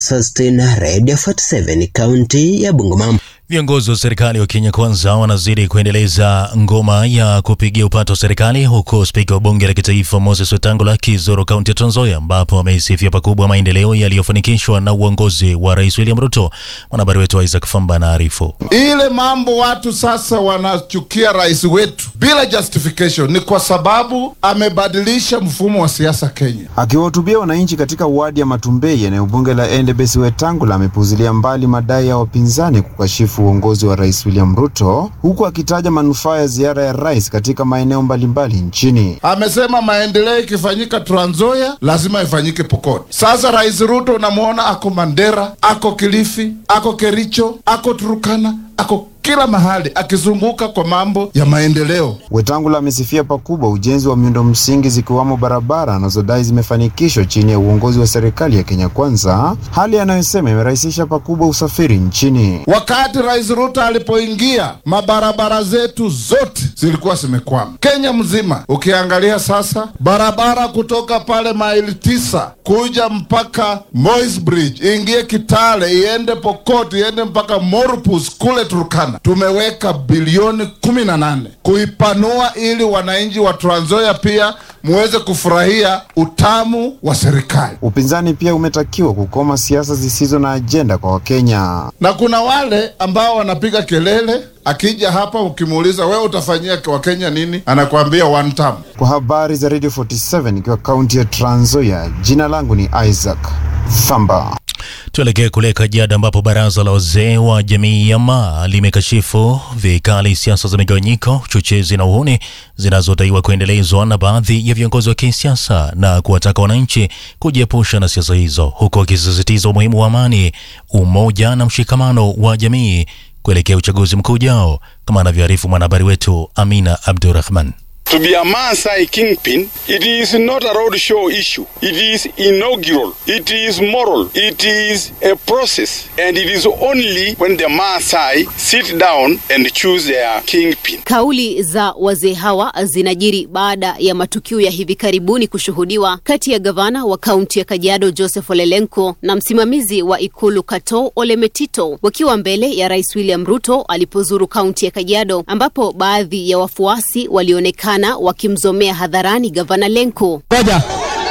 Sustain Radio 47 kaunti ya Bungoma. Viongozi wa serikali wa Kenya Kwanza wanazidi kuendeleza ngoma ya kupigia upato serikali, huku spika wa bunge la kitaifa Moses Wetangula akizuru kaunti ya Trans Nzoia, ambapo ameisifia pakubwa maendeleo yaliyofanikishwa na uongozi wa Rais William Ruto. Mwanahabari wetu Isaac Famba anaarifu. Ile mambo watu sasa wanachukia rais wetu bila justification ni kwa sababu amebadilisha mfumo wa siasa Kenya. Akiwahutubia wananchi katika wadi ya Matumbei, eneo bunge la Endebess, Wetangula amepuuzilia mbali madai ya wapinzani kukashifu uongozi wa Rais William Ruto, huku akitaja manufaa ya ziara ya rais katika maeneo mbalimbali nchini. Amesema maendeleo ikifanyika Trans Nzoia lazima ifanyike Pokot. Sasa Rais Ruto unamwona ako Mandera, ako Kilifi, ako Kericho, ako Turukana, ako kila mahali akizunguka kwa mambo ya maendeleo. Wetangula amesifia pakubwa ujenzi wa miundo msingi zikiwamo barabara anazodai zimefanikishwa chini ya uongozi wa serikali ya Kenya Kwanza, hali anayosema imerahisisha pakubwa usafiri nchini. Wakati Rais Ruto alipoingia, mabarabara zetu zote zilikuwa zimekwama Kenya mzima. Ukiangalia sasa, barabara kutoka pale maili tisa kuja mpaka Moi's Bridge, iingie Kitale, iende Pokot, iende mpaka Morpus kule Turkana tumeweka bilioni kumi na nane kuipanua ili wananchi wa Trans Nzoia pia muweze kufurahia utamu wa serikali. Upinzani pia umetakiwa kukoma siasa zisizo na ajenda kwa Wakenya. Na kuna wale ambao wanapiga kelele, akija hapa ukimuuliza wewe utafanyia Wakenya nini, anakuambia one term. Kwa habari za Radio 47 ikiwa kaunti ya Trans Nzoia, jina langu ni Isaac Famba. Tuelekee kule Kajiado ambapo baraza la wazee wa jamii ya Maa limekashifu vikali siasa za migawanyiko, uchochezi na uhuni zinazodaiwa kuendelezwa na baadhi ya viongozi wa kisiasa na kuwataka wananchi kujiepusha na siasa hizo, huku wakisisitiza umuhimu wa amani, umoja na mshikamano wa jamii kuelekea uchaguzi mkuu ujao, kama anavyoarifu mwanahabari wetu Amina Abdurrahman. To be a Maasai kingpin, it is not a roadshow issue. It is inaugural. It is moral. It is a process. And it is only when the Maasai sit down and choose their kingpin. Kauli za wazee hawa zinajiri baada ya matukio ya hivi karibuni kushuhudiwa kati ya gavana wa kaunti ya Kajiado Joseph Olelenko na msimamizi wa ikulu Kato Ole Metito wakiwa mbele ya Rais William Ruto alipozuru kaunti ya Kajiado, ambapo baadhi ya wafuasi walionekana wakimzomea hadharani gavana Lenko. Ngoja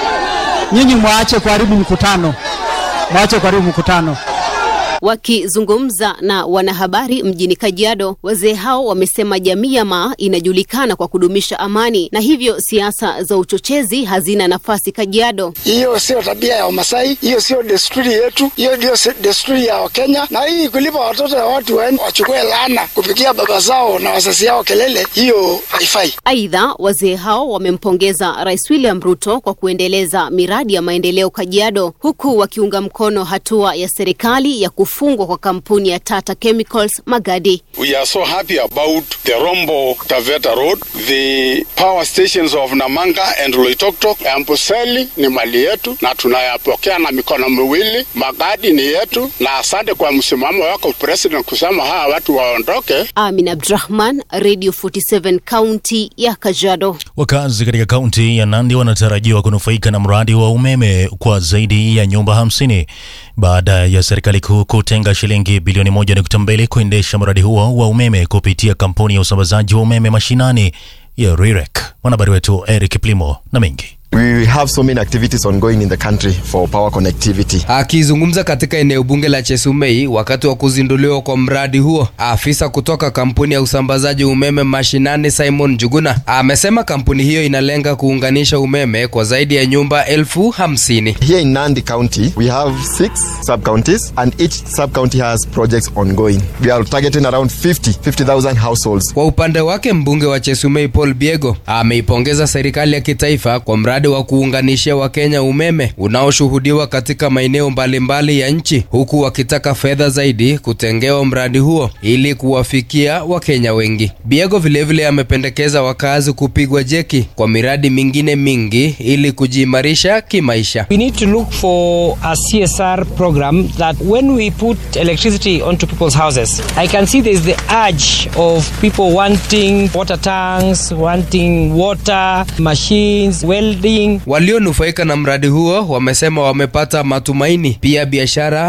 nyinyi mwaache kuharibu mkutano, mwaache kuharibu mkutano. Wakizungumza na wanahabari mjini Kajiado, wazee hao wamesema jamii ya Maa inajulikana kwa kudumisha amani na hivyo siasa za uchochezi hazina nafasi Kajiado. Hiyo sio tabia ya Wamasai, hiyo sio desturi yetu, hiyo ndio desturi ya Wakenya. Na hii kulipa watoto wa watu waende wachukue laana kupigia baba zao na wazazi yao kelele, hiyo haifai. Aidha, wazee hao wamempongeza Rais William Ruto kwa kuendeleza miradi ya maendeleo Kajiado, huku wakiunga mkono hatua ya serikali ya kufungwa kwa kampuni ya Tata Chemicals Magadi. We are so happy about the Rombo Taveta Road, the power stations of Namanga and Loitoktok. Amboseli ni mali yetu na tunayapokea na mikono miwili. Magadi ni yetu, na asante kwa msimamo wako President kusema hawa watu waondoke. Amin Abdrahman, Radio 47 kaunti ya Kajiado. Wakazi katika kaunti ya Nandi wanatarajiwa kunufaika na mradi wa umeme kwa zaidi ya nyumba hamsini baada ya serikali kuu kutenga shilingi bilioni moja nukta mbili kuendesha mradi huo wa umeme kupitia kampuni ya usambazaji wa umeme mashinani ya REREC. Mwanahabari wetu Eric Plimo na mengi We have so many activities ongoing in the country for power connectivity. Akizungumza katika eneo bunge la Chesumei wakati wa kuzinduliwa kwa mradi huo, afisa kutoka kampuni ya usambazaji umeme mashinani Simon Juguna amesema kampuni hiyo inalenga kuunganisha umeme kwa zaidi ya nyumba elfu hamsini. Here in Nandi County, we have six sub-counties and each sub-county has projects ongoing. We are targeting around 50, 50,000 households. Kwa upande wake mbunge wa Chesumei Paul Biego ameipongeza serikali ya kitaifa kwa mradi wa kuunganishia Wakenya umeme unaoshuhudiwa katika maeneo mbalimbali ya nchi, huku wakitaka fedha zaidi kutengewa mradi huo ili kuwafikia Wakenya wengi. Biego vilevile amependekeza wakazi kupigwa jeki kwa miradi mingine mingi ili kujiimarisha kimaisha. We need to look for a CSR program that when we put electricity onto people's houses, I can see there's the urge of people wanting water tanks, wanting water machines, welding studying. Walionufaika na mradi huo wamesema wamepata matumaini. Pia biashara